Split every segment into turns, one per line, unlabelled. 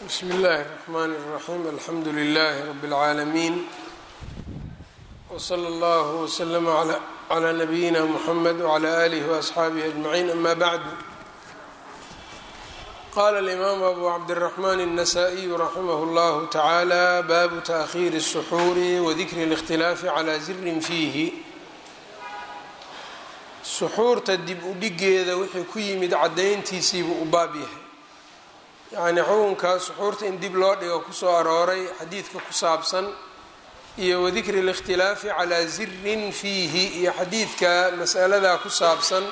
bsmi اllahi الرحmn الرaxيm alxamdu لlh rb العaalamiin wslى اllah وslm عlى nabiyina mxamed وعlى آlih وأصxaabih أجmaعin ama bعd qala الإmam abu cabdالرaحman النasائي raximah اllah taعalى babu تأkhir السxuur وdikr الاkhtilaafi عlى zirin fiihi suxuurta dib u dhigeeda wixii ku yimid cadayntiisiibuu u baab yahay yacnii xukunka suxuurta in dib loo dhigo kusoo arooray xadiidka ku saabsan iyo wadikri اlاkhtilaafi calaa zirin fiihi iyo xadiidka masaladaa ku saabsan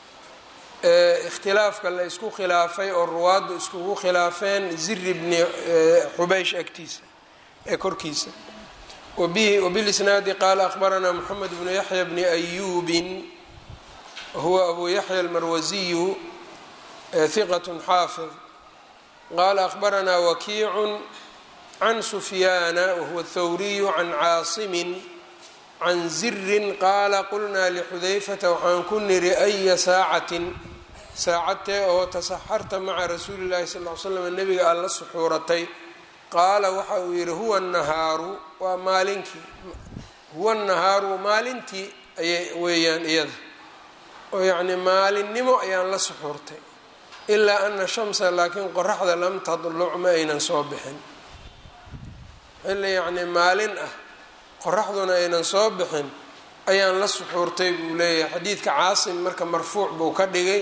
ee ikhtilaafka la isku khilaafay oo ruwaaddu iskugu khilaafeen ziri bni xubeysh agtiisa ee korkiisa wabilisnaadi qaala akhbaranaa moxamed bnu yaxya bni ayuubin wahuwa abu yaxya almarwasiyu hiqat xaafid qala akhbaranaa wakiicu can sufyaana wahuwa athawriyu can caasimin can zirin qaala qulnaa lixudayfata waxaan ku niri aya saacatin saacadtee oo tasaxarta maca rasuuli llahi sal l slam nebiga aad la suxuuratay qaala waxa uu yihi huwa nahaaru waa maalinkii huwa nahaaru maalintii ayay weeyaan iyada oo yacni maalinimo ayaan la suxuurtay ilaa ana shamsa laakiin qoraxda lam tadluc ma aynan soo bixin xilli yacnii maalin ah qoraxduna aynan soo bixin ayaan la suxuurtay buu leeyahay xadiidka caasim marka marfuuc buu ka dhigay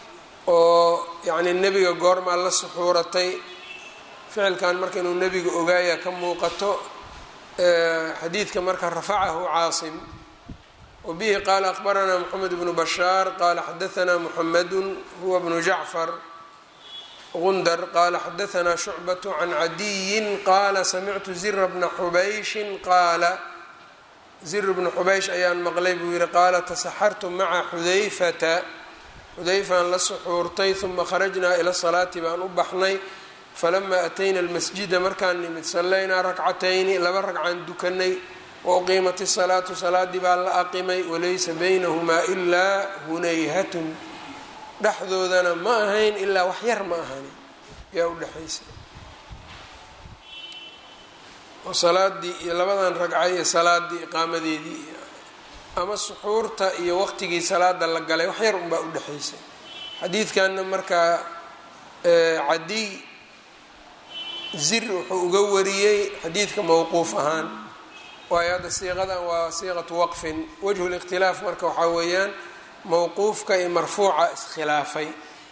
oo yacnii nebiga goormaa la suxuuratay ficilkan marka inuu nebiga ogaaya ka muuqato xadiidka marka rafacahu caasim wbihi qaala akhbaranaa mxamed bnu bashaar qaala xadaanaa muxamedu huwa bnu jacfar gundar qaala xadaanaa shucbat can cadiyin qaala samictu zira bna xubayshin qaala zir bnu xubaysh ayaan maqlay buu yihi qaala tasaxartu maca xudayfata xudayfaan la suxuurtay uma kharajnaa ila salaati baan u baxnay falamaa atayna almasjida markaan nimid sallaynaa rakcatayni laba ragcaan dukanay wauqiimat isalaatu salaadii baa la aqimay walaysa baynahumaa ilaa hunayhatun dhexdoodana ma ahayn ilaa wax yar ma ahani yaa u dhexaysa oo salaadii iyo labadan ragca iyo salaadii iqaamadeedii ama suxuurta iyo waqtigii salaada la galay wax yar unbaa u dhexaysa xadiidkanna markaa cadiy zir wuxuu uga wariyey xadiidka mowquuf ahaan waayo hadda siiqadan waa siiqatu waqfin wajhu likhtilaaf marka waxaa weeyaan mowquufka iyo marfuuca iskhilaafay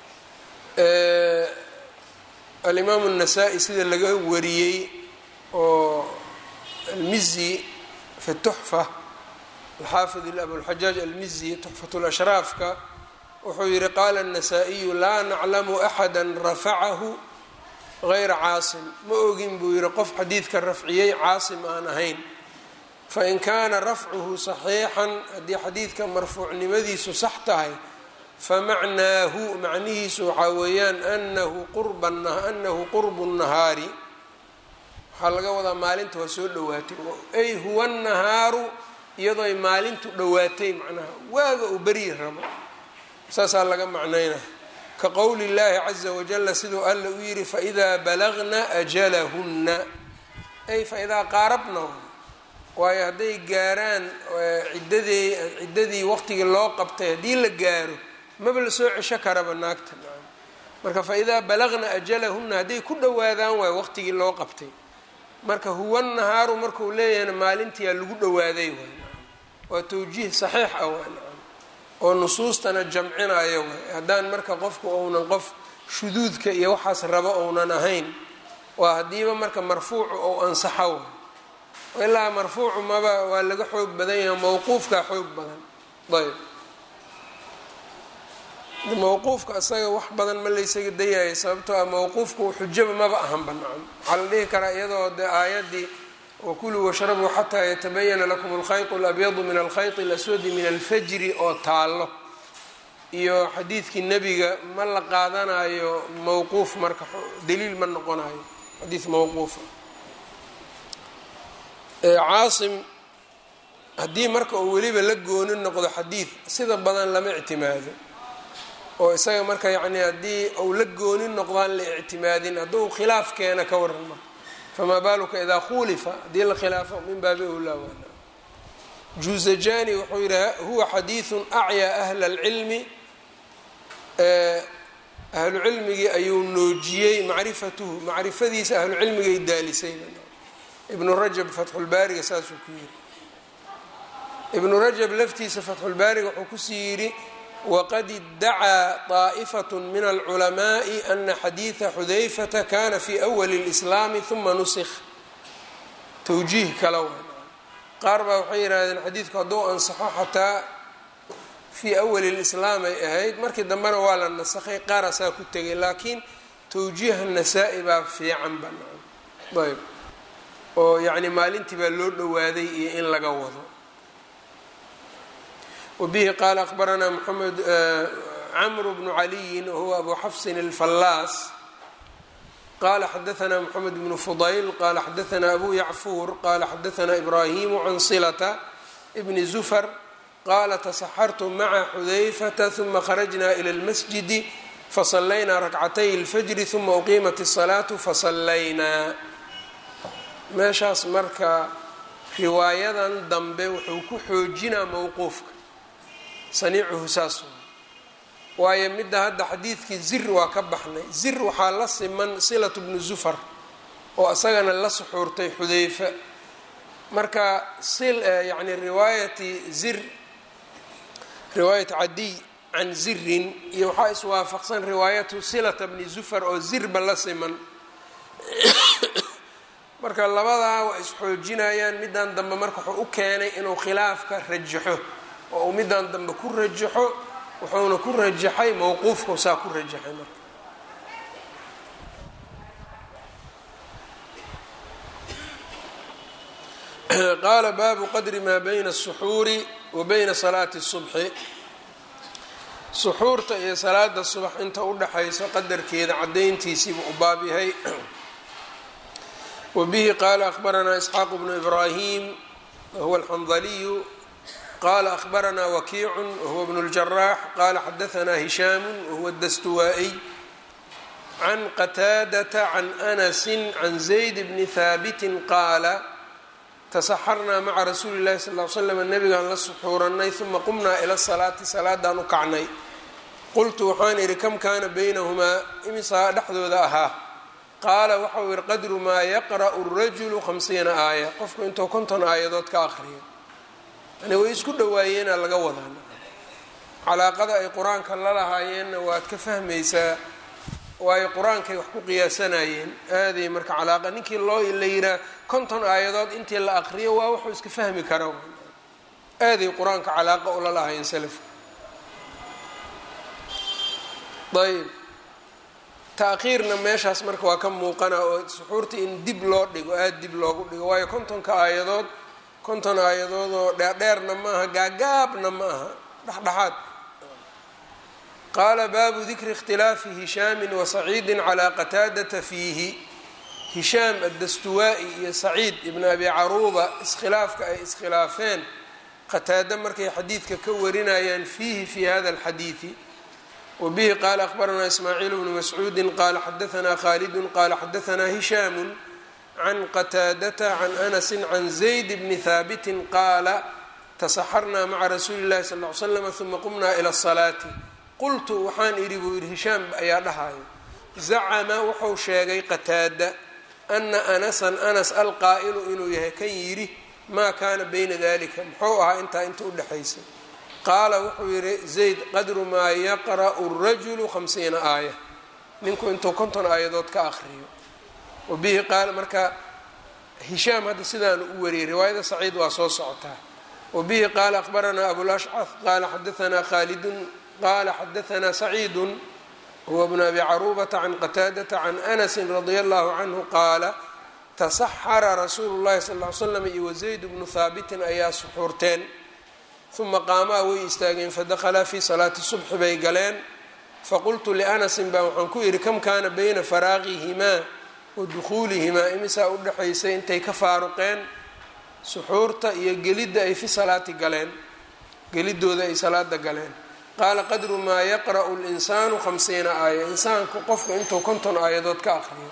alimaamu الnasaa-i sida laga wariyey oo almizi fi tuxfa alxaafid abulxajaaj almizi tuxfat lashraafka wuxuu yihi qaala الnasaa-iyu laa naclamu axada rafacahu gayra caasim ma ogin buu yihi qof xadiidka rafciyey caasim aan ahayn fain kaana rafcuhu saxiixan haddii xadiidka marfuucnimadiisu sax tahay famacnaahu macnihiisu waxaa weeyaan anahu quranahu qurbu nahaari waxaa laga wadaa maalinta waa soo dhowaatay ay huwa nahaaru iyadooy maalintu dhowaatay macnaha waaga uu beryi rabo saasaa laga macnaynaya ka qowli llaahi caza wajala siduu alla u yihi faidaa balagna ajalahunna ay faidaa qaarabna waayo hadday gaaraan ciddadii ciddadii waqtigii loo qabtay haddii la gaaro maba la soo cesho karaba naagta marka fa idaa balagna ajalahunna hadday ku dhowaadaan waayo waqtigii loo qabtay marka huwa nahaaru markuu leeyahayna maalintiyaa lagu dhowaaday waay waa tawjiih saxiix ah waay oo nusuustana jamcinayo waay haddaan marka qofku ounan qof shuduudka iyo waxaas rabo ounan ahayn waa haddiiba marka marfuucu ou ansaxo waay ilaa marfuucu maba waa laga xoog badan yahay mawquufkaa xoog badan ayb mawquufka isaga wax badan ma laysaga dayayo sababtoo ah mawquufku xujaba maba ahanba nacam waxaa la dhihi karaa iyadoo de aayaddii wakuluu washrabuu xataa yatabayana lakum alkhayط اlabyadu min alkhayط اlaswadi min alfajri oo taallo iyo xadiidkii nebiga ma la qaadanayo mawquuf marka daliil ma noqonayo xadiid mawquufa caasim haddii marka uu weliba la gooni noqdo xadiid sida badan lama ictimaado oo isaga marka yacni haddii uu la gooni noqdaan la ictimaadin hadduu khilaaf keena ka waran marka famaa baaluka idaa khulifa haddii la khilaafo min baabi owlaa waana juuzajani wuxuu yidhi huwa xadiidun acyaa ahla alcilmi ahlu cilmigii ayuu noojiyey macrifatuhu macrifadiisa ahlu cilmigay daalisay ibnu rajab fatxulbaariga saasuu ku yidhi ibnu rajab laftiisa fatxulbaariga wuxuu kusii yidhi waqad iddacaa طaaئfaة min alculamaءi ana xadiiثa xudayfata kana fi أwali اlإslaami ثuma nusikh towjiih kala wa qaar baa waxay yidhahdeen xadiidku hadduu ansaxo xataa fii awali lislaam ay ahayd markii dambena waa la nasakhay qaarasaa ku tegay laakiin towjiiha nasaa-i baa fiican banaan ayb oo yacni maalintii baa loo dhowaaday iyo in laga wado wabihi qaala akhbaranaa moxamed camru bnu caliyin wahuwa abu xafsin alfallaas qala xadaanaa mxamed bnu fudayl qala xadaanaa abu yacfuur qala xadaanaa ibrahimu can silata bni zufar qala tasaxartu maca xudayfata huma kharajna ila اlmasjidi fasallaynaa rakcatay اlfajri huma uqiimat الsalaatu fasallaynaa meeshaas marka riwaayadan dambe wuxuu ku xoojinaa mowquufka saniicuhu saas waayo midda hadda xadiidkii zir waa ka baxnay zir waxaa la siman silatu bnu zufar oo isagana la suxuurtay xudayfa marka yani riwaayati zir riwaayat cadiy can zirin iyo waxaa iswaafaqsan riwaayatu silata bni zufar oo zirba la siman marka labadaa waa isxoojinayaan middan dambe marka wuxuu u keenay inuu khilaafka rajaxo oo uu middan dambe ku rajaxo wuxuuna ku rajaxay mowquufku saa ku rajaxay marka qaala baabu qadri maa bayna الsuxuuri wa bayna salaati الsubxi suxuurta iyo salaada subax inta udhaxayso qadarkeeda cadayntiisiibuu u baab yahay wa bihi qaala akhbaranaa isxaaq bnu ibraahim wahuwa alxandaliyu qala akhbaranaa wakiicu wahuwa bnu اljaraax qala xadaanaa hishaamu wahuwa dastuwaa-iy can qataadata can anasi can zayd bni haabitin qaala tasaxarnaa maca rasuuli llahi sal l slam nabigaan la suxuuranay uma qumnaa ila salaati salaadaan u kacnay qultu waxaan idhi kam kaana baynahumaa imisaa dhexdooda ahaa qaala waxau yihi qadru maa yaqra'u rajulu hamsiina aaya qofku intuu konton aayadood ka aqriyo yani way isku dhawaayeena laga wadaa calaaqada ay qur-aanka la lahaayeenna waad ka fahmaysaa waayo qur-aankay wax ku qiyaasanayeen aaday marka calaaqa ninkii loo la yiraa konton aayadood intii la aqriyo waa wuxuu iska fahmi kara aaday qur-aanka calaaqa ula lahaayeen salafka ayb ta-khiirna meeshaas marka waa ka muuqana oo suxuurta in dib loo dhigo aada dib loogu dhigo waayo kontonka aayadood konton aayadood oo dheerdheerna ma aha gaagaabna ma aha dhexdhexaad qaala baabu dikri ikhtilaafi hishaamin wa saciidin calaa qataadata fiihi hishaam addastuwaa-i iyo saciid ibn abi caruuba iskhilaafka ay iskhilaafeen qataado markay xadiidka ka warinayaan fiihi fi hada alxadiidi wa bihi qaala akhbaranaa ismaaciil bnu mascuudi qaala xadaanaa khaalidun qaala xadaanaa hishaamu can qataadata can anasi can zayd bni haabitin qaala tasaxarnaa maca rasuuli llahi sal ly slam uma qumnaa ila asalaati qultu waxaan idhi buu yidhi hishaam ayaa dhahayo zacama wuxuu sheegay qataada ana anasan anas alqaa'ilu inuu yahay kan yidhi maa kaana bayna dalika muxuu ahaa intaa inta udhexaysa qaala wuxuu yidhi zayd qadru maa yaqra'u rajulu hamsiina aaya ninku intuu konton aayadood ka aqriyo wabihi qaala marka hishaam hadda sidaanu u wariyay riwaayada saciid waa soo socotaa wabihi qaala akhbaranaa abulashcaf qaala xadaanaa khaalidun qala xadaanaa saciidu huwa bnu abi caruubata can qataadata can anasi radia allahu canhu qaala tasaxara rasuulu llahi sal ly slam iyo wazayd bnu haabitin ayaa suxuurteen uma qaamaa way istaageen fadakhalaa fii salaati subxi bay galeen faqultu lianasin baa waxaan ku yidhi kam kaana bayna faraaqihimaa wa dukhuulihimaa imisaa udhexaysay intay ka faaruqeen suxuurta iyo gelidda ay fi salaati galeen gelidooda ay salaada galeen qaala qadru maa yaqra'u linsaanu hamsiina aaya insaanku qofku intuu konton aayadood ka aqriyo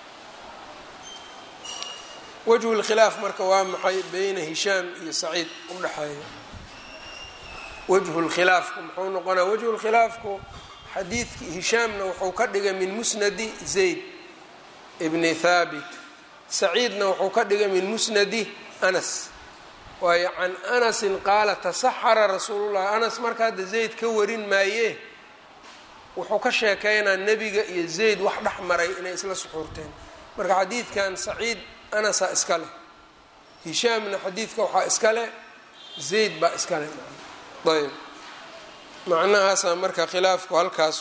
wajhu lkhilaaf marka waa maxay beyna hishaam iyo saciid u dhexeeya wajhu lkhilaafku muxuu noqonaa wajhu lkhilaafku xadiidkii hishaamna wuxuu ka dhigay min musnadi zayd bni thaabit saciidna wuxuu ka dhigay min musnadi anas waayo can anasin qaala tasaxara rasuulullahi anas marka hadda zayd ka warin maayee wuxuu ka sheekeynaa nebiga iyo zayd wax dhex maray inay isla suxuurteen marka xadiidkan saciid anasaa iska leh hishaamna xadiidka waxaa iska leh zayd baa iska leh ayb macnahaasaa marka khilaafku halkaas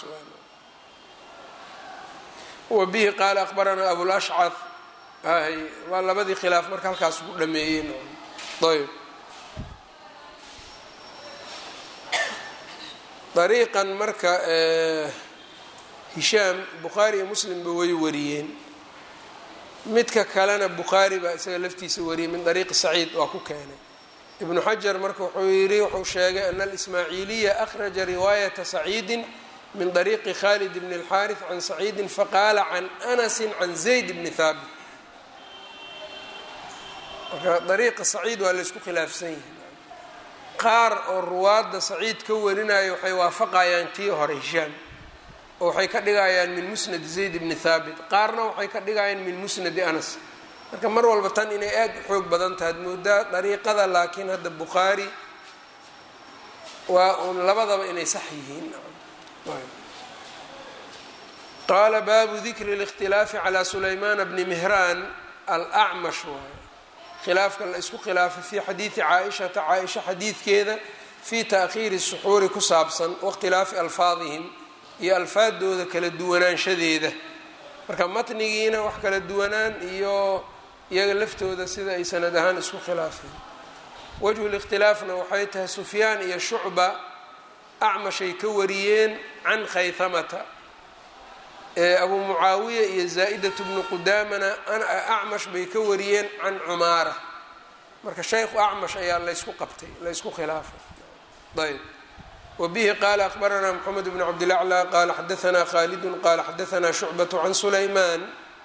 wa bihi qaala akhbaranaa abulashcad hay waa labadii khilaaf marka halkaas ugu dhameeyeen ayb dariiqan marka hishaam bukhaari iyo muslimba way wariyeen midka kalena bukhaari baa isaga laftiisa wariyay min dariiqi saciid waa ku keenay ibnu xajar marka wuxuu yidhi wuxuu sheegay ana alismaaciiliya akhraja riwaayata saciidin min dariiqi khalid bni اlxaariث can saciidin faqaala can anasi can zayd bni haabit marka dariiqa saciid waa laysku khilaafsan yahay qaar oo ruwaadda saciid ka warinaya waxay waafaqayaan tii hore hishaam oo waxay ka dhigayaan min musnadi zayd bni haabit qaarna waxay ka dhigayaan min musnadi anas marka mar walba tan inay aada u xoog badan tahay ad moodaa dariiqada laakiin hadda bukhaari waa uun labadaba inay sax yihiin qaala baabu dikri اlاkhtilaafi calى sulaymaana bni mihraan alacmash waay khilaafka la isku khilaafay fii xadiidi caaishata caaisha xadiidkeeda fii taakhiiri suxuuri ku saabsan waاkhtilaafi alfaadihim iyo alfaadooda kala duwanaanshadeeda marka matnigiina wax kala duwanaan iyo iyaga laftooda sida ay sanad ahaan isku khilaafeen wajhu likhtilaafna waxay tahay sufyaan iyo shucba acmashay ka wariyeen can khayhamata abu mucaawiya iyo zaa-idatu bnu qudaamana acmash bay ka wariyeen can cumaara marka shaykhu acmash ayaa laysku qabtay laysku khilaafay ayb wbihi qaala akbaranaa mxamed bn cabdilaclى qaala xadaanaa khalidu qaala xadaanaa shucbaة can sulayman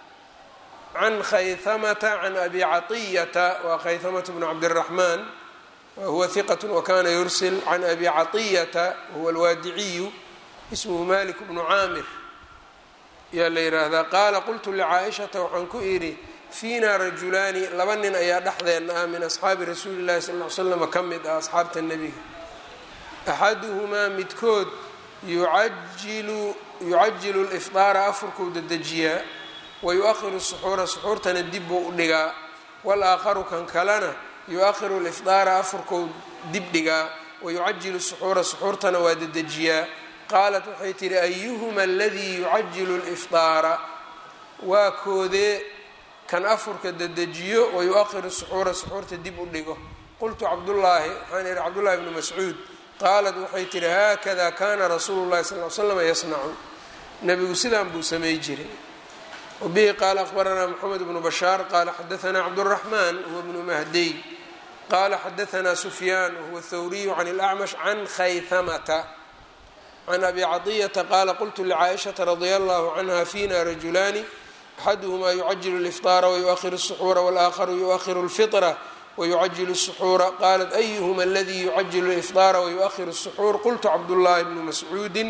can khayhamata can abi caطiyata waa khayhamata bn cabdالraxman wahuwa hiqaة wakana yursil can abi caطiyata wahuwa alwaadiciyu ismhu malik bnu caamir yaa la yiraahdaa qaala qultu lcaaishata waxaan ku idhi fiina rajulaani laba nin ayaa dhexdeena ah min asxaabi rasuuli اlahi sal ly slm ka mid ah asxaabta nebiga axaduhumaa midkood yucajilu yucajilu lifdaara afurkuu dedejiyaa wa yu-ahiru suxuura suxuurtana dib buu u dhigaa wal-aakharu kan kalena yu-ahiru lifdaara afurkuu dib dhigaa wa yucajilu suxuura suxuurtana waa dedejiyaa qaalat waxay tihi ayuhuma aladii yucajilu lifdaara waa koodee kan afurka dedejiyo wa yu-ahiru suxuura suxuurta dib u dhigo qultu cabdullaahi waxaan ihi cabdullahi bnu mascuud qaalat waxay tihi haakada kana rasuulu llahi sal l slama yasnacu nabigu sidaan buu samay jiray wabihi qaala akhbaranaa moxamed bnu bashaar qaala xadaanaa cabduraxmaan huwa bnu mahdiy qaala xadaanaa sufyaan wahuwa thawriyu can اlacmash can khayhamata can abi caطiyata qaala qultu lcaaishata radia allahu canha fina rajulaani axaduhumaa yucajilu lifطaara wayuahiru الsuxuura wاlaakharu yuahiru اlfiطra wyucajilu الsuxuura qaalat ayuhma aladii yucajilu lifdaara wayuahiru الsuxuur qultu cabdullaahi bnu mascuudi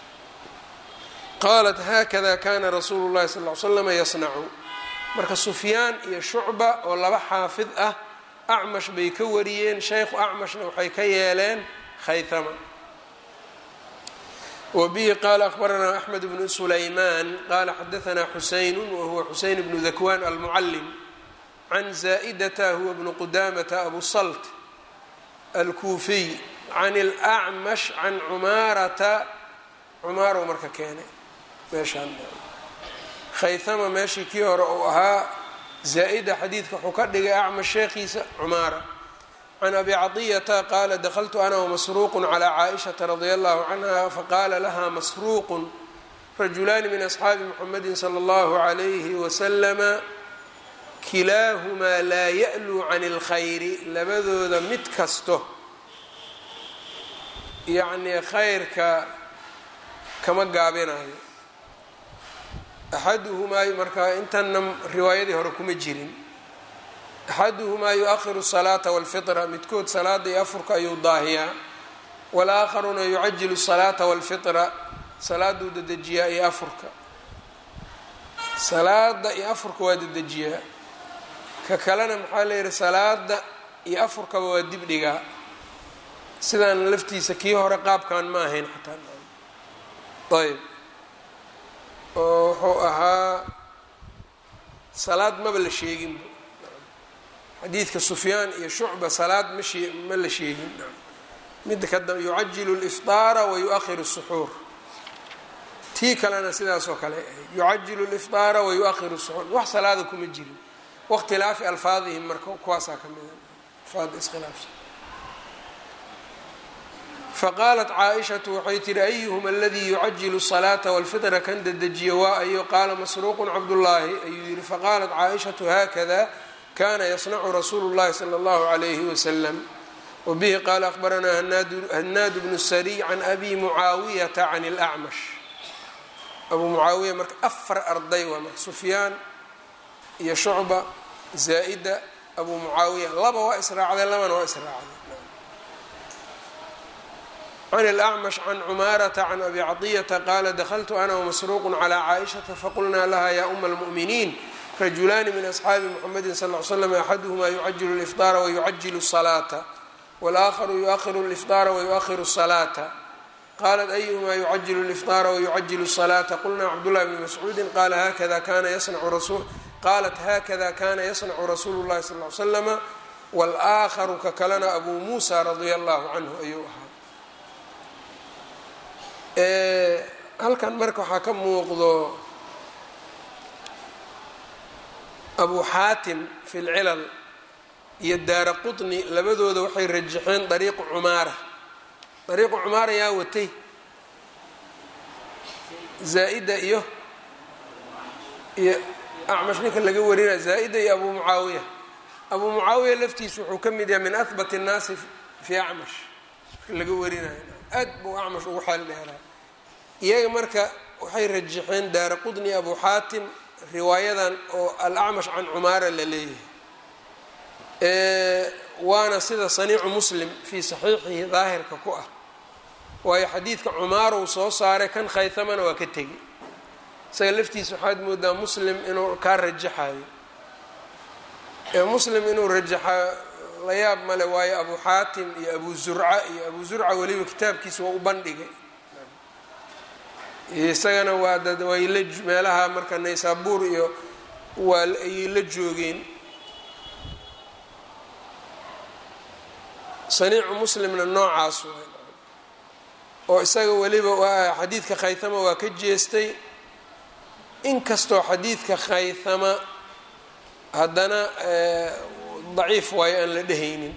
qaalat haakada kana rasuulu llahi sal l slama yasnacu marka sufyaan iyo shucba oo laba xaafid ah acmash bay ka wariyeen shaykhu acmashna waxay ka yeeleen khaythama wbihi qaala akhbaranaa axmed bnu sulaymaan qaala xadaanaa xusaynu wahuwa xuseyn bnu dakwan almucalim can zaa'idata huwa bnu qudamata abu salt alkuufiy can اlacmash can cumaarata cumaarow marka keenay meeshaan khaythama meeshii kii hore uu ahaa zaa'ida xadiidka wuxuu ka dhigay acmash sheekhiisa cumaara can abi caطiyata qaala dakltu ana wamasruuqu calى caaishaةa radia allahu canha faqaala laha masruuqu rajulaani min asxaabi muxamadi salى اllahu عalayhi waslama kilaahumaa laa ya'luu can اlkhayri labadooda mid kasto yacnii khayrka kama gaabinayo axaduhumaa marka intanna riwaayadii hore kuma jirin axaduhumaa yu-ahiru salaata walfitra midkood salaada iyo afurka ayuu daahiyaa walaakharuna yucajilu salaata walfitra salaaduu dedejiyaa iyo afurka salaada iyo afurka waa dedejiyaa ka kalena maxaa layihi salaada iyo afurkaba waa dib dhigaa sidaan laftiisa kii hore qaabkan ma ahayn xataa ayb oo wuxuu ahaa salaad maba la sheeginba xadiidka sufyaan iyo shucba salaad ma shee ma la sheegin midda kada yucajilu lifطaara wa yu-ahiru suxuur tii kalena sidaas oo kale ahayd yucajilu lifطaara wa yu-ahiru suxuur wax salaada kuma jirin wakhtilaafi alfaadihim marka kuwaasaa ka mida alfaada iskhilaafsan faqaalat caaishatu waxay tihi ayuhuma aladii yucajilu الsalaata wاlfitra kan dedejiya waa ayo qaala masruuqu cabdullaahi ayuu yihi faqaalat caaishatu hakada kana yasnacu rasuulu اllahi salى اllahu عalayhi waslam wbihi qaala akhbaranaa hanaadu bnu sariy can abi mucaawiyata can اlacmash abuu mucaawiya marka afar arday waa marka sufyaan iyo shucba zaa'ida abuu mucaawiya laba waa israacday labana waa israacday can اlأcmash can cumaarata can abi caطiyata qaala dakltu ana wmasruuq calى caaئishaةa faqulnaa laha ya uma اlmuؤminiin rajulaani min asxaabi mxamedi sal ly slam axaduhma yucajilu اlifطaara wayucajilu الsalaaةa wاlaakharu yuahiru اlifطaara wayuahiru الsalaaةa qalat ayuhma yucajilu اlifطaara wayucajilu الsalaaةa qulna cabdالlahi bni mascuudi qala hakada kana yasnacu qaalat hakada kana yasnacu rasuulu اllahi sal ly slama wاlaakharu ka kalena abuu muusa radia allahu canhu ayuu ahaa halkan marka waxaa ka muuqdo abu xaatim fi lcilal iyo daara qutni labadooda waxay rajaxeen dariiqu cumaara dariiqu cumaara yaa watay zaa-ida iyo iyo acmash ninka laga warinaya zaa-ida iyo abu mucaawiya abuu mucaawiya laftiisa wuxuu ka mid yahay min ahbat الnaasi fi acmash laga warinayo aad buu acmash ugu xeel dheeraa iyaga marka waxay rajaxeen daara qudni abu xaatim riwaayadan oo alacmash can cumaara la leeyahay waana sida saniicu muslim fii saxiixihi daahirka ku ah waayo xadiidka cumaaruu soo saaray kan khaytamana waa ka tegi isaga laftiisa waxaad moodaa muslim inuu kaa rajaxayo muslim inuu rajaxa la yaab male waayo abu xaatim iyo abu zurca iyo abu zurca weliba kitaabkiisa waa u bandhigay isagana waa dad way la meelaha marka naysaabuur iyo waa ayay la joogeen saniicu muslimna noocaas waay oo isaga weliba waa xadiidka khaythama waa ka jeestay inkastoo xadiidka khaythama haddana daciif waayo aan la dhehaynin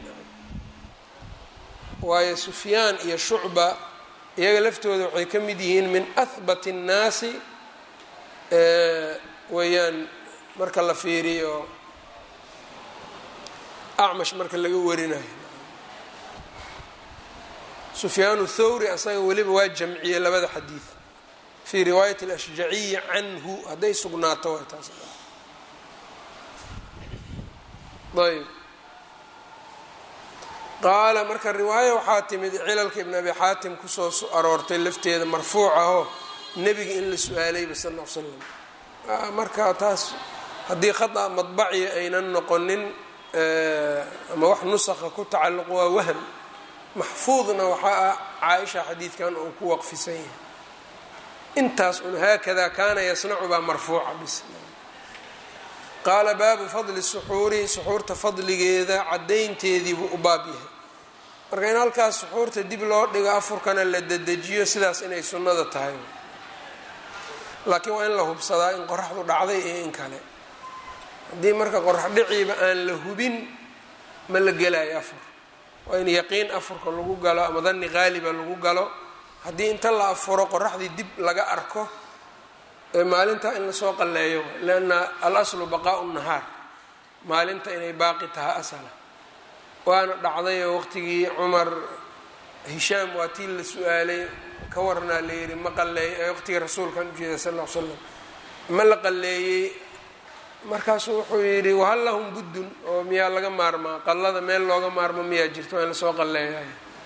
waayo sufyaan iyo shucba iyaga laftooda waxay ka mid yihiin min ahbat الnaasi weeyaan marka la fiiriyo acmash marka laga warinayo sufyaan thawri asaga weliba waa jamciyey labada xadiid fii riwaayat اlashjaciyi canhu hadday sugnaato way taas ayb qaala marka riwaayo waxaa timid cilalka ibn abi xaatim kusoo aroortay lafteeda marfuuc ahoo nebiga in la su-aalayba sal l l slam marka taas haddii khata madbaci aynan noqonin ama wax nusakha ku tacalluq waa wahm maxfuudna waxaa ah caaisha xadiidkan uu ku waqfisan yahay intaas un haakada kaana yasnacu baa marfuuca bis qaala baabu fadli suxuuri suxuurta fadligeeda caddaynteediibuu u baab yahay marka in halkaas suxuurta dib loo dhigo afurkana la dedejiyo sidaas inay sunnada tahay laakiin waa in la hubsadaa in qoraxdu dhacday iyo in kale haddii marka qorax dhiciiba aan la hubin ma la gelayo afur waa in yaqiin afurka lagu galo ama danni qaaliba lagu galo haddii inta la afuro qoraxdii dib laga arko maalinta in lasoo qalleeyo lanna alaslu baqaau nahaar maalinta inay baaqi tahay asala waana dhacdayoo waqtigii cumar hishaam waa tii la su-aalay ka warnaa la yihi ma qaleey waqtigii rasuulkan ujeeda sal ll ly slam ma la qaleeyey markaasuu wuxuu yidhi wahal lahum buddun oo miyaa laga maarmaa qallada meel looga maarmo miyaa jirto waa in lasoo qalleeyahay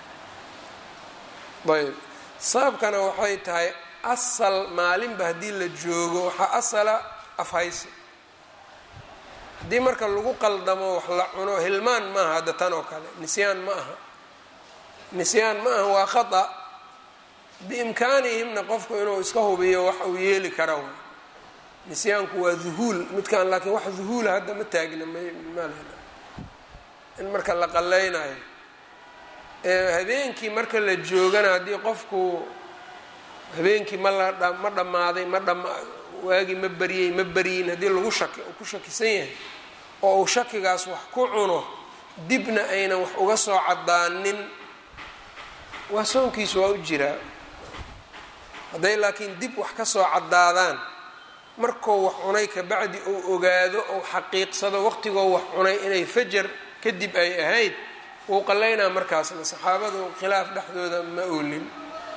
ayb sababkana waxay tahay asal maalinba haddii la joogo waxaa asala afhaysi haddii marka lagu qaldamo wax la cuno hilmaan maaha hadda tan oo kale nisyaan ma aha nisyaan ma aha waa khata biimkaanihimna qofku inuu iska hubiyo wax uu yeeli kara way nisyaanku waa duhuul midkaan laakiin wax duhuula hadda ma taagna mmal in marka la qaleynayo habeenkii marka la joogana haddii qofku habeenkii ma la ma dhammaaday ma dhama waagii ma beriyey ma beriyin haddii lagu shaki ku shakisan yahay oo uu shakigaas wax ku cuno dibna aynan wax uga soo caddaanin waa soonkiisu waa u jiraa hadday laakiin dib wax ka soo caddaadaan markuu wax cunay kabacdi uu ogaado ou xaqiiqsado waqtigoo wax cunay inay fajar kadib ay ahayd wuu qalaynaa markaasna saxaabadu khilaaf dhexdooda ma oolin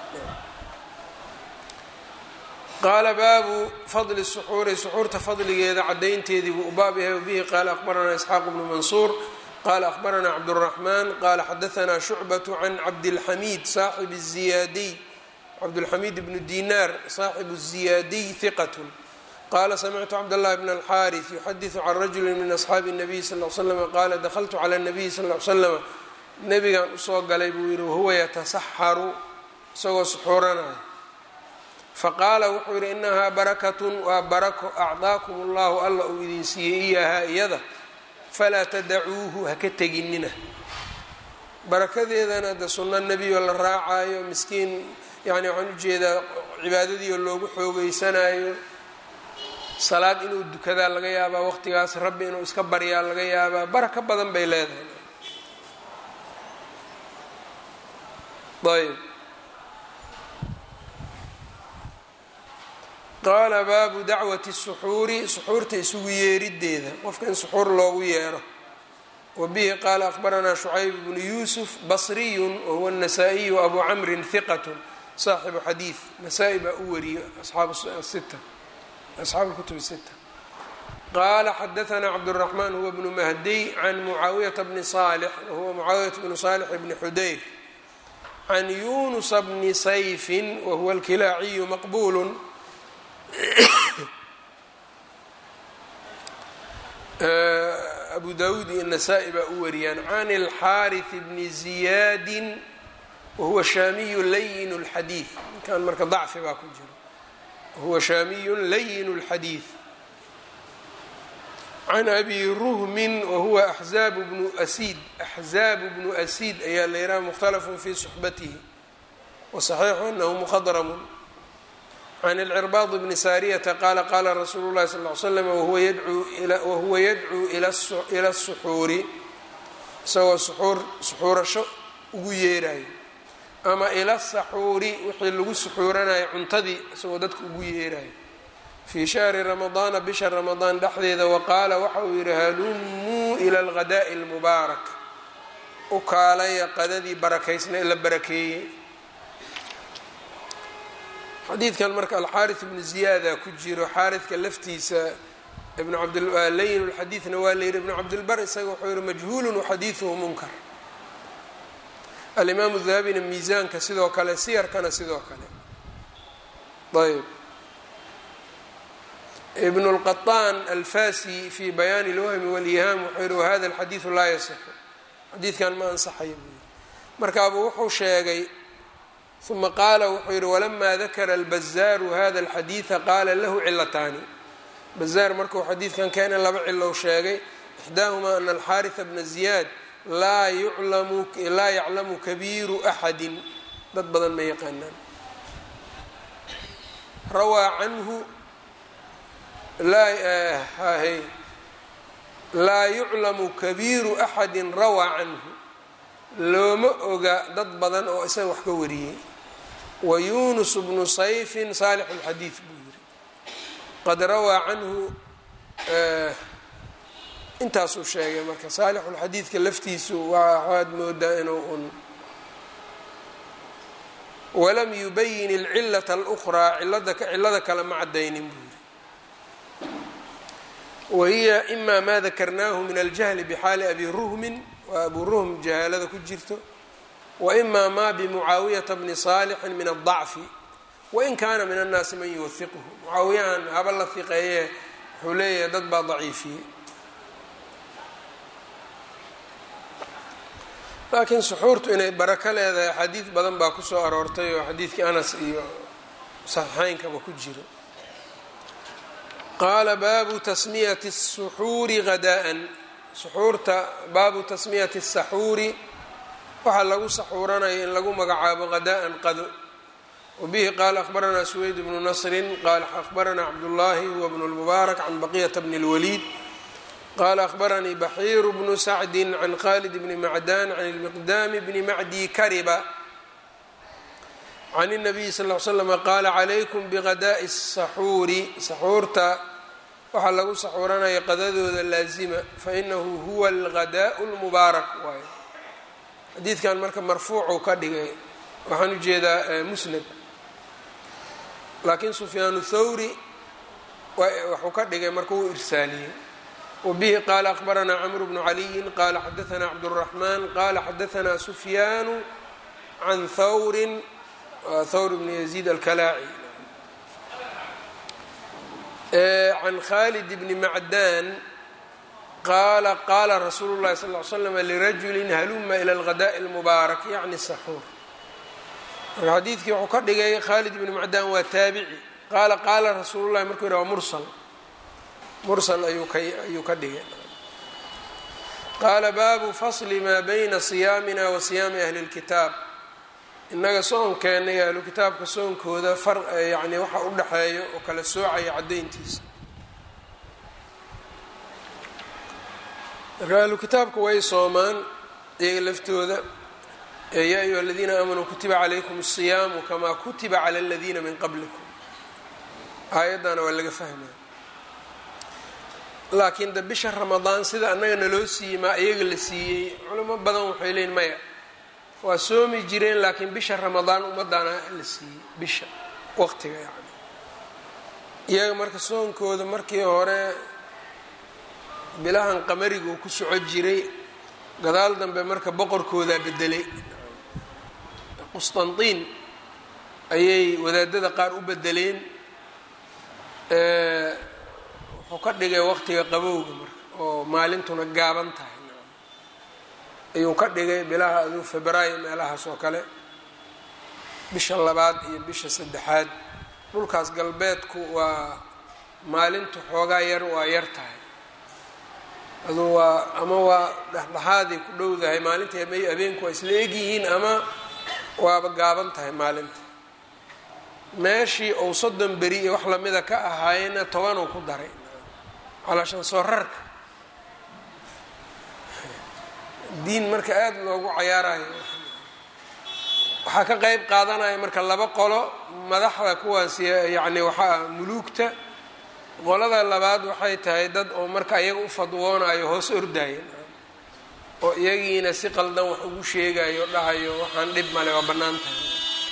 qaala baabu fadli suxuuri suxuurta fadligeeda cadaynteedii buu u baab yahay wabihi qaala aqbaranaa isxaaq bnu mansuur qala aqbaranaa cabduraxmaan qala xadaanaa shucbatu can cabdilxamiid saaxib ziyaadiy cabdulxamiid bnu dinaar saaxibu ziyaadiy hiqat qala samictu cabdاllahi bn alxaariث yuxadiثu can rajuli min asxaabi الnabiy sal ly slm qaala dakltu clى الnabiy sal ly slm nabigan usoo galay buu yihi wahuwa yatasaxaru isagoo suxuuranaya faqaala wuxuu yihi inahaa barakatun waa barako acdaakum اllahu alla uu idin siiyey iyahaa iyada falaa tadacuuhu haka teginina barakadeedana de sunno nebiyo la raacayo miskiin yani waxaan ujeedaa cibaadadiio loogu xoogeysanayo salaad inuu dukadaa laga yaabaa waqtigaas rabbi inuu iska baryaa laga yaabaa baraka badan bay leedahay ayb qaala baabu dacwati suxuuri suxuurta isugu yeerideeda qofka in suxuur loogu yeero wa bihi qaala aqbaranaa shucayb bnu yuusuf basriyun wahuwa الnasaa-iyu abu camrin hiqat saaxibu xadiid nasaa-i baa u wariyo asxaabu sita asxaabu kutub sita qaala xadaanaa cabdالraxmaan huwa bnu mahdiy can mucaawiyata bni salix wahuwa mucaawiyata bnu salix bni xudayr can yunusa bni sayfin wahuwa alkilaaciyu maqbulu abu dawuud iyo nasaa-i baa u wariyaan can اlxaariث bni ziyaadi wahuwa shaamiyu layin اlxadiid ninkan marka dacfi baa ku jiro wahuwa shaamiyu layin اlxadiid can abi ruhmin wahuwa axzaabu bnu asiid axzaabu bnu asiid ayaa la yidhaha mukhtalafun fi suxbatihi wasaxiixu anahu muqadramun can اlcirbaad bni saariyata qaala qaala rasuulu llahi sal ly slam wahuwa yadcuu ila الsuxuuri isagoo suxuur suxuurasho ugu yeerayo ama ila saxuuri wixii lagu suxuuranayo cuntadii isagoo dadka ugu yeerayo fii shahri ramadaana bisha ramadaan dhexdeeda waqaala waxa uu yihi halumuu ila alghadaa'i اlmubaarak u kaalaya qadadii barakaysna la barakeeyey xadiidkan marka alxaariث bnu ziyaada ku jiro xaaridka laftiisa ibn abdlayin lxadiidna waa layidhi ibnu cabdilbar isaga wuxuu yihi majhuulu waxadiiثuhu munkar alimaamu dahabina miisaanka sidoo kale siyarkana sidoo kale ayb ibn اlqaطaan alfasi fi bayaani اlwahmi wاlyihaam wuxuu yihi wahada alxadiiثu laa yasixu xadiidkan ma ansaxayo buu yihi markaabuu wuxuu sheegay uma qaala wuxuu yihi walamaa dakara albazaaru hada alxadiida qaala lahu cilataani bazaar markuu xadiidkan keena laba cilow sheegay ixdaahumaa ana alxaariثa bna ziyaad laa yuclamu laa yaclamu kabiiru axadi dad badan ma yaqaanaan rawaa canhu laa laa yuclamu kabiiru axadi rawaa canhu looma oga dad badan oo isaga wax ka wariyey wa yunus bnu sayfin saalix اlxadiid buu yiri qad rawaa canhu intaasuu sheegay marka saalixulxadiidka laftiisu waa waxaad moodaa inuu un walam yubayin ilcilata alukhraa cilada kale ma cadaynin buu yiri wahiya ima ma dakarnaahu min aljahli bxaali abi ruhmin waa abu ruhm jahaalada ku jirto waima ma bimucaawiyata bni saalixin min adacfi wain kaana min annaasi man yuwahiquhu mucaawiyahan haba la fiqeeye wuxuu leeyahay dad baa daciifiyey laakiin suxuurtu inay barako leedahay xadiid badan baa kusoo aroortay oo xadiidkii anas iyo saxiixeynkaba ku jiro qaala baabu tasmiyati الsuxuuri hadaa'an suxuurta baabu tasmiyati الsaxuuri waxaa lagu saxuuranaya in lagu magacaabo hadaa'an qado wabihi qaala akhbaranaa suweyd bnu nasrin qaala akhbaranaa cabdullaahi huwa bnu lmubaarak can baqiyata bni اlwaliid qala akhbaranii baxiiru bnu sacdi can khalid bni macdan can ilmiqdaami bni macdi kariba can الnabiyi sal ly slm qaala calaykum bighadaa'i الsaxuuri saxuurta waxaa lagu saxuuranaya qadadooda laazima fainahu huwa alghadaa'u اlmubaarak waay xadiidkan marka marfuucuu ka dhigay waxaan ujeedaa musnad laakiin sufyaanu thawri waxuu ka dhigay marka uu irsaaliyey wbihi qaala akhbaranaa cmr bnu caliyin qaala xadaanaa cabdالraxman qaala xadaanaa sufyaanu can thawrin thawr bni yaziid alkalaaci can khalid bni macdan qaala qaala rasuulu اllahi sal ly slam lirajuli haluma ilى اlghadaءi اlmubaarak yacni saxuur marka xadiidkii wuxuu ka dhigay khalid bni macdan waa taabici qaala qaala rasuulu llahi markuu yidhah waa mursal mursal ayuu ka ayuu ka dhigay qaala baabu fasli maa bayna siyaamina wa siyaami ahli اlkitaab innaga soonkeena iyo ahlu kitaabka soonkooda far yacni waxa u dhexeeyo oo kala soocaya caddayntiisa marka ahlu kitaabka way soomaan iyaga laftooda yaa ayuha aladiina aamanuu kutiba calaykum الsiyaamu kamaa kutiba cala aladiina min qablikum aayaddana waa laga fahmaya laakiin de bisha ramadaan sida annaga naloo siiyey maa iyaga la siiyey culamo badan waxay leeyiin maya waa soomi jireen laakiin bisha ramadaan ummaddaana la siiyey bisha waqtiga yacni iyaga marka soonkooda markii hore bilahan qamariga uu ku soco jiray gadaal dambe marka boqorkoodaa bedelay qustantiin ayay wadaadada qaar u bedeleen wuxuu ka dhigay waqtiga qabowga marka oo maalintuna gaaban tahay ayuu ka dhigay bilaha aduu febraayo meelahaas oo kale bisha labaad iyo bisha saddexaad dhulkaas galbeedku waa maalintu xoogaa yar waa yar tahay aduu waa ama waa dhexdhexaaday ku dhowdahay maalinta habeenku waa isla egyihiin ama waaba gaaban tahay maalinta meeshii ou soddon beri iyo wax lamida ka ahaayena tobanuu ku daray calaashan soo rarka diin marka aada loogu cayaarayo waxaa ka qeyb qaadanaya marka laba qolo madaxda kuwaas yacni waxaa muluugta qolada labaad waxay tahay dad oo marka iyaga u fadwoonayo hoos ordaayo oo iyagiina si qaldan wax ugu sheegayo dhahayo waxaan dhib male waa bannaan tahay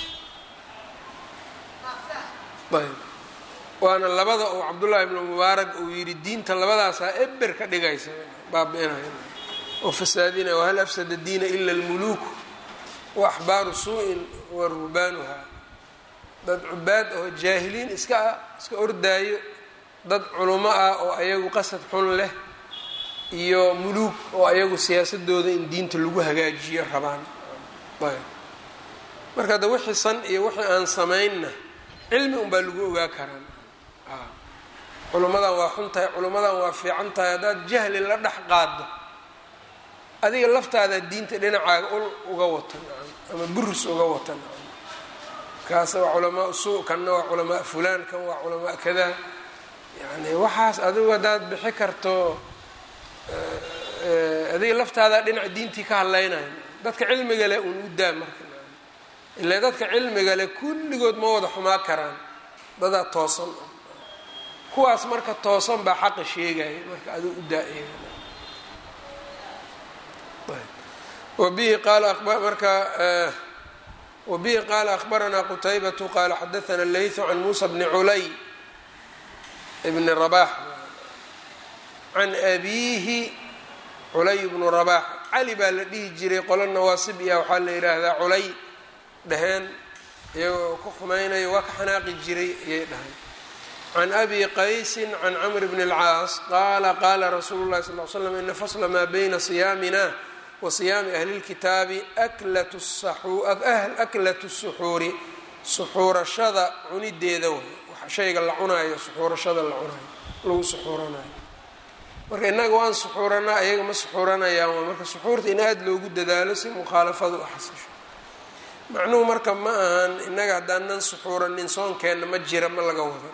ayb waana labada uu cabdullaahi ibnu mubaarak uu yidhi diinta labadaasaa eber ka dhigaysa baabi-inaya oo fasaadinaya wahal afsada diina ila almuluuku wa axbaaru suu-in wa ruhbaanuha dad cubaad oo jaahiliin iska ah iska ordaayo dad culamo ah oo ayagu qasad xun leh iyo muluug oo ayagu siyaasadooda in diinta lagu hagaajiyo rabaan ayb marka de wixii san iyo wixii aan samaynna cilmi unbaa lagu ogaa karaan culummadan waa xun tahay culummadan waa fiican tahay haddaad jahli la dhex qaado adiga laftaada diinta dhinacaaga ul uga watan ama burus uga watan kaas waa culamaa suu kanna waa culamaa fulaan kan waa culamaa kadaa yani waxaas adigu haddaad bixi karto adiga laftaada dhinaca diintii ka hadlaynayo dadka cilmiga leh uun u daa marka ilaa dadka cilmiga leh kulligood ma wada xumaa karaan dadaa toosan kuwaas marka toosan baa xaqa sheegaya marka adigu u daa eega wabihi qaala marka wabihi qaala akhbaranaa qutaybatu qaala xadaana leytu can muusa bni culay bni rabax can abiihi culay bnu rabax cali baa la dhihi jiray qolo nawaasib iya waxaa la yidhaahdaa culay dhaheen iyagoo ku xumaynayo waa ka xanaaqi jiray ayay dhahay can abi qaysin can camr bn اlcaas qaala qaala rasuulu lahi sal l slam ina fasla maa bayna siyaamina wa siyaami ahli اlkitaabi aklatu suxuuri suxuurashada cunideeda way shayga la cunaayo suxuurashada la cunayo lagu suxuuranayo marka innaga waan suxuuranaa ayaga ma suxuuranayaan waa marka suxuurta in aada loogu dadaalo si mukhaalafadu u xasisho macnuhu marka ma ahan innaga haddaanan suxuuranin soonkeenna ma jira ma laga wado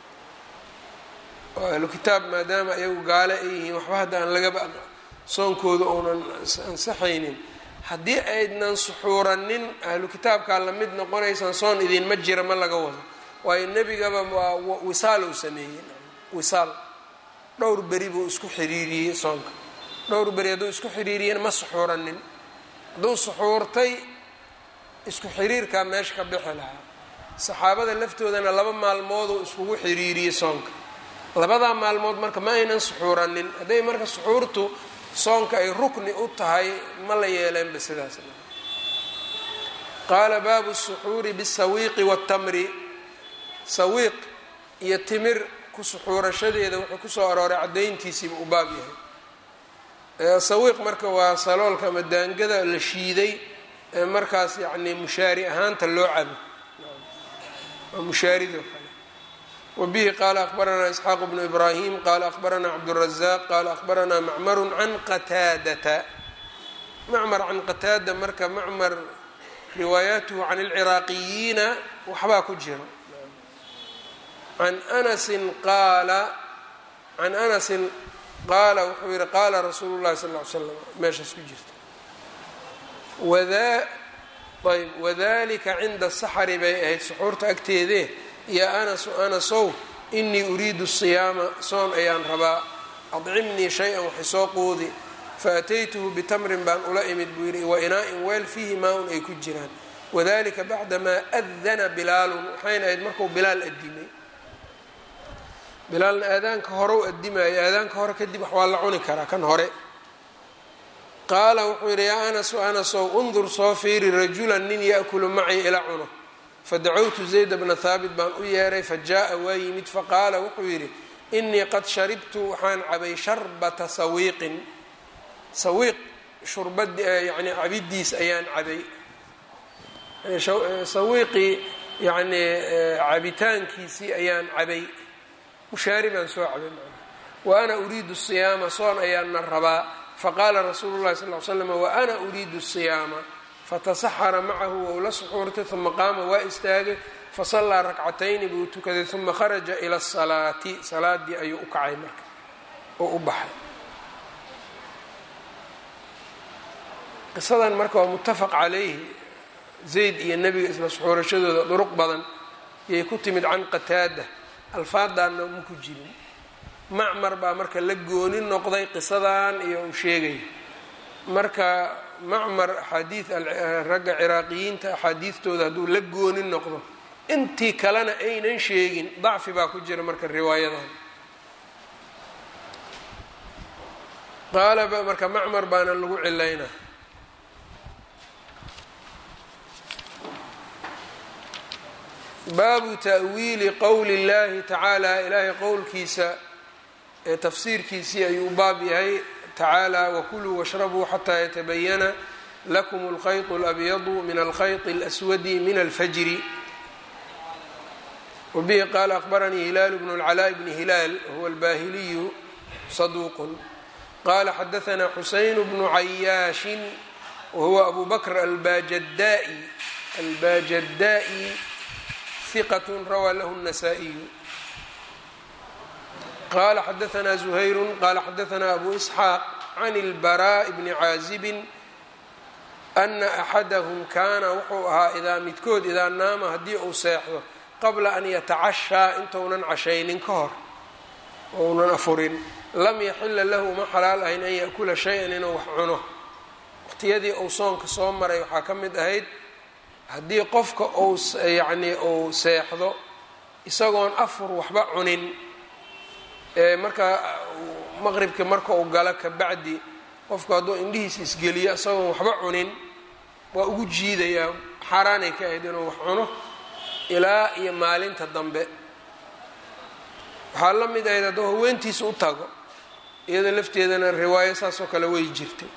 oo ahlu kitaab maadaama ayagu gaale ay yihiin waxba hadda aan lagaba soonkooda uunan ansaxaynin haddii aydnan suxuuranin ahlu kitaabkaa la mid noqonaysaan soon idinma jira ma laga wado waayo nebigaba waa wisaal uu sameeyey wisaal dhowr beri buu isku xiriiriyey soonka dhowr beri hadduu isku xiriiriyena ma suxuuranin hadduu suxuurtay isku xiriirkaa meesha ka bixi lahaa saxaabada laftoodana laba maalmooduu iskugu xiriiriyey soonka labadaa maalmood marka ma aynan suxuuranin hadday marka suxuurtu soonka ay rukni u tahay ma la yeeleenba sidaas qaala baabu suxuuri bisawiiqi watamri sawiiq iyo timir ku suxuurashadeeda wuxuu kusoo arooray caddayntiisiiba u baab yahay sawiiq marka waa saloolka ama daangada la shiiday ee markaas yacni mushaari ahaanta loo cabo waa mushaarido kale wabihi qaala akhbaranaa isxaaq bnu ibraahim qaala akhbaranaa cabdurazaq qaala akhbaranaa macmaru can qataadata macmar can qataada marka macmar riwaayaatuhu can alciraaqiyiina waxbaa ku jiro can anasin qaala can anasin qaala wuxuu yihi qaala rasuulu llahi sal ll ly slam meeshaas ku jirta wada ayb wadalika cinda saxari bay ahayd suxuurta agteedee yaa anasu anasow inii uriidu siyaama soon ayaan rabaa adcimnii shay-an waxay soo quudi faataytuhu bitamrin baan ula imid buu yidhi wa inaa-in weel fiihi maa-un ay ku jiraan wadalika bacdamaa adana bilaalun waxayna ahayd markuu bilaal adimay bilaalna aadaanka hore u adimayo aadaanka hore kadib wax waa la cuni karaa kan hore qaala wuxuu yidhi yaa anasu anasow undur soo fiiri rajulan nin yaakulu macii ila cuno fadacowtu zayda bna haabit baan u yeeray fa jaa-a waa yimid faqaala wuxuu yidhi inii qad sharibtu waxaan cabay sharbata sawiiqin sawiiq shurbad yani cabidiis ayaan cabay sawiiqii yani cabitaankiisii ayaan cabay mushaari baan soo cabay wa ana uriidu siyaama soon ayaana rabaa faqaala rasuulu llahi sal l slam wa ana uriidu siyaama fatasaxara macahu wou la suxuurtay uma qaama waa istaagay fasallaa rakcatayni buu tukaday uma kharaja ila asalaati salaadii ayuu u kacay marka oo u baxay qisadan marka waa muttafaq calayhi zayd iyo nebiga isla suxuurashadooda duruq badan yay ku timid can qataada alfaadaanna ma ku jirin macmar baa marka la gooni noqday qisadan iyo uu sheegay marka macmar axaadiid ragga ciraaqiyiinta axaadiidtooda hadduu la gooni noqdo intii kalena aynan sheegin dacfi baa ku jira marka riwaayadan qaalaba marka macmar baana lagu cilaynaa baabu ta'wiili qowli اllahi tacaala ilaahay qowlkiisa ee tafsiirkiisii ayuu baab yahay tacaala wakuluu washrabuu xataa yatabayana lakum اlkhayط اlabyadu min alkhayط اlaswadi min alfajri wabihi qaala akhbaranii hilaalu bnu اlcalaa bni hilaal wahuwa albahiliyu saduuq qala xadaثna xuseyn bnu cayaashin wahuwa abu bakr albajadai albajadaa'i hiqat rawaa lahu الnasaa-iyu qala xadaثna زuhayru qala xadaثna abu isxaaq can اlbaraaء bni caazibin ana axadahum kaana wuxuu ahaa idaa midkood idaa naama haddii uu seexdo qabla an yatacashaa intounan cashaynin ka hor ounan afurin lam yaxila lahu ma xalaal ahayn an yaأkula shay-an inuu wax cuno waqtiyadii uu soonka soo maray waxaa ka mid ahayd haddii qofka uu yacnii uu seexdo isagoon afur waxba cunin ee markaa maqribka marka uu galo kabacdi qofku hadduu indhihiisa isgeliyo isagoon waxba cunin waa ugu jiidayaa xaaraanay ka ahayd inuu wax cuno ilaa iyo maalinta dambe waxaa la mid ahayd hadduu haweentiisa u tago iyada lafteedana riwaayo saasoo kale way jirtay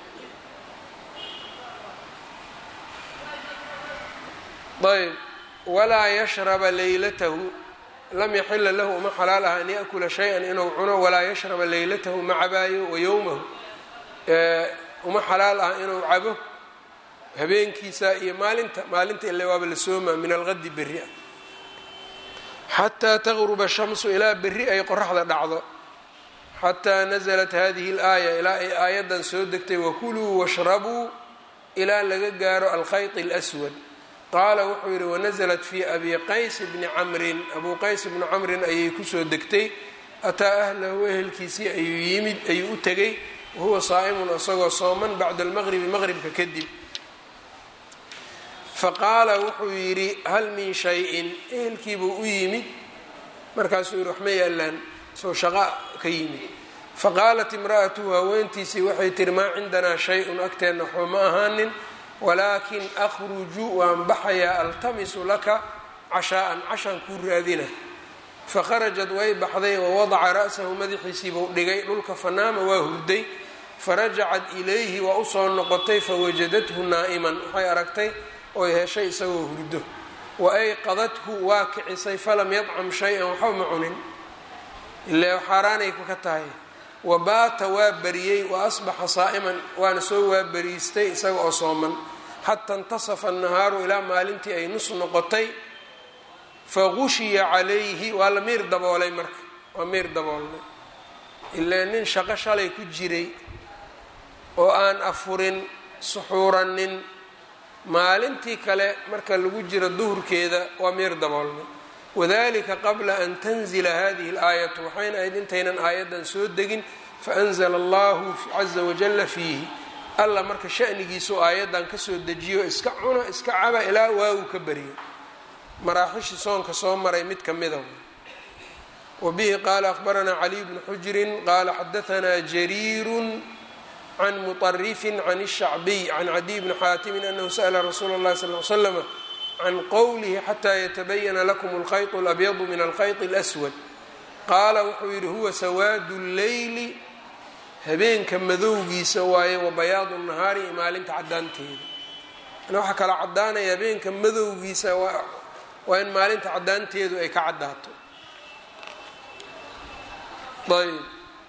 ayb walaa yashraba leylatahu lam yaxila lahu uma xalaal aha an yaأkula shay-an inuu cuno walaa yashraba leylatahu ma cabaayo wa yowmahu uma xalaal ah inuu cabo habeenkiisa iyo maalinta maalinta ile waaba la soomaa min alqadi berri ah xataa taqruba shamsu ilaa berri ay qoraxda dhacdo xataa naزlat hadihi اlaaya ilaa ay aayaddan soo degtay wakuluu washrabuu ilaa laga gaaro alkhayط اlأswad qaala wuxuu yidhi wanaزlat fi abi qays bni camrin abuu qays bni camrin ayay kusoo degtay ataa ahlahu ehelkiisii ayuu yimid ayuu u tegay wahuwa saa'imun isagoo sooman bacda almaqribi maqribka kadib faqaala wuxuu yidhi hal min shay-in ehelkiibuu u yimid markaasuu yidhi waxma yaalaan soo shaqa ka yimid faqaalat imra'atuhu haweentiisii waxay tihi maa cindanaa shay-un agteenna waxba ma ahaanin walaakin akhruju waan baxayaa altamisu laka cashaa'an cashaan kuu raadina fakharajat way baxday wawadaca ra'sahu madaxiisiibuu dhigay dhulka fanaama waa hurday farajacat ilayhi waa usoo noqotay fawajadathu naa'iman waxay aragtay oy heshay isagoo hurdo wa ayqadathu waa kicisay falam yadcam shay-an waxba ma cunin ilaa xaaraanay ka tahay wa baata waa bariyey wa asbaxa saa'iman waana soo waabariistay isaga oo sooman xata intasafa annahaaru ilaa maalintii ay nus noqotay fagushiya calayhi waa la miir daboolay marka waa miir daboolnay ilaa nin shaqo shalay ku jiray oo aan afurin suxuuranin maalintii kale marka lagu jiro duhurkeeda waa miir daboolnay wadalika qabla an tanzila hadihi اlaayatu waxayna ahayd intaynan aayaddan soo degin faanzla allahu caza wajala fiihi alla marka shanigiisu aayaddan kasoo dejiyo iska cuno iska caba ilaa waagu ka bariyo maraaxishii soonka soo maray mid ka mida wabihi qaala akhbaranaa caliy bnu xujrin qaala xadaanaa jariiru can muطarifin can الshacbiy can cadiy bni xaatimin anahu sa'la rasuula اllahi sal l slama can qowlihi xataa yatabayana lakum alkhayط اlabyadu min alkhayط اlaswad qaala wuxuu yidhi huwa sawaadu اlleyli habeenka madowgiisa waaye wa bayaadu nahaari iyo maalinta caddaanteeda waxaa kala caddaanaya habeenka madowgiisa waa in maalinta caddaanteedu ay ka caddaato ayb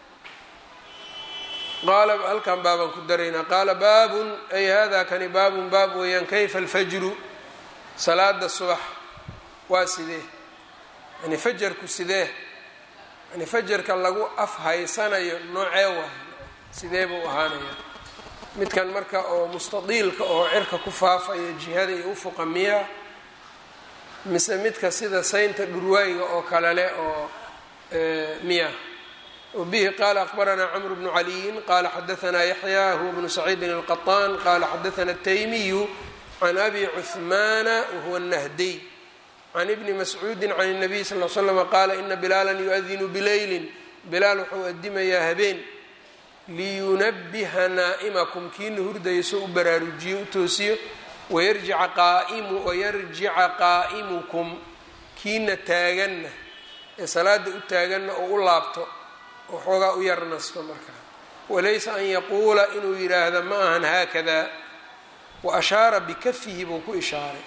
qaala halkan baabaan ku daraynaa qaala baabun ay hada kani baabun baab weeyaan kayfa alfajru salaada subax waa sidee yani fajarku sidee yani fajarka lagu afhaysanayo noocee waay sidee buu ahaanaya midkan marka oo mustadiilka oo cirka ku faafaya jihada iyo ufuqa miya mise midka sida saynta dhurwaayiga oo kale leh oo miya wbihi qala akbaranaa cmr bnu caliyin qala xadaanaa yaxya huwa bnu saciidin alqaطaan qala xadaana الtaymiyu can abi cuثmaana wahuwa الnahdiy can ibni mascuudi can الnabiy sal l slm qaala ina bilaala yuadinu bileylin bilaal wuxuu adimayaa habeen liyunabiha naa'imakum kiina hurdayso u baraarujiyo u toosiyo wayarjica qaa'imukum kiina taaganna ee salaada u taaganna oo u laabto waxoogaa u yar nasto markaa walaysa an yaquula inuu yidhaahdo ma ahan haakada wa ashaara bikafihi buu ku ishaaray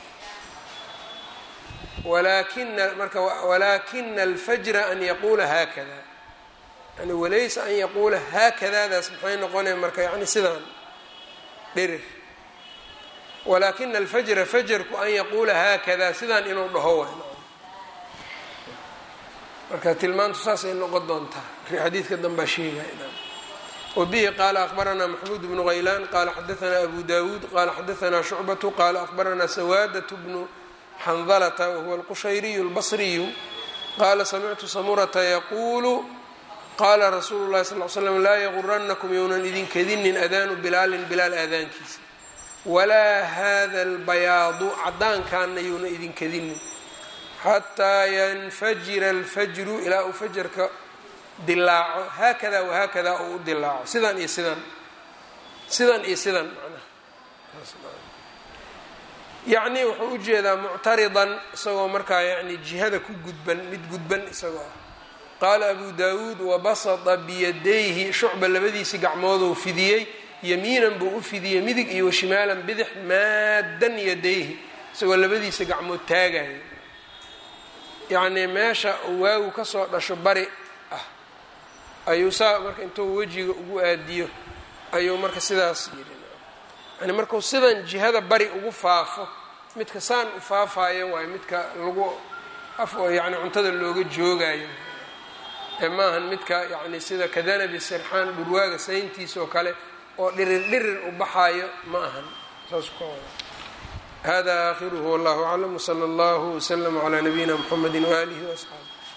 walakina marka walaakina alfajra an yaquula haakada yani walaysa an yaquula haakadaadaas maxay noqonaya marka yani sidaan dhirir walaakina alfajra fajarku an yaquula haakada sidaan inuu dhaho way marka tilmaantu saasay noqon doontaa xadiidka danbaa sheegaya wabihi qaala akbaranaa maxmuud bnu haylaan qaala xadaanaa abu dawuud qaala xadaanaa shucbatu qaala akbaranaa sawaadat bnu xandalata wahuwa alqushayriyu albasriyu qaala samictu samurata yaquulu qaala rasuulu llahi sal l slam laa yaguranakum younan idinkadinin adaanu bilaalin bilaal aadaankiisa walaa hada albayaadu caddaankaana yuuna idinkadinin xataa yanfajira alfajru ilaa uu fajarka dilaaco haakada wahaakada uu u dilaaco sidan iyo sidan sidan iyo sidan macnaha yacni wuxuu ujeedaa muctaridan isagoo markaa yani jihada ku gudban mid gudban isagoo ah qaala abu daawuud wabasata biyadayhi shucba labadiisii gacmooduu fidiyey yamiinan buu u fidiyey midig iyo washimaalan bidix maadan yadayhi isagoo labadiisa gacmood taagaya yacnii meesha uu waagu kasoo dhasho bari ah ayuu saa marka intuu wejiga ugu aadiyo ayuu marka sidaas yidhi yani markuu sidan jihada bari ugu faafo midka saan u faafayo waayo midka lagu yani cuntada looga joogayo ee maahan midka yani sida kadanabi sirxaan dhurwaaga sayntiisa oo kale oo dhirir dhirir u baxaayo ma ahan saas ka wada hada aakhiruhu wallahu aclam wsala allahu wslama calaa nabiyina mxamedi waaalihi waasxaabi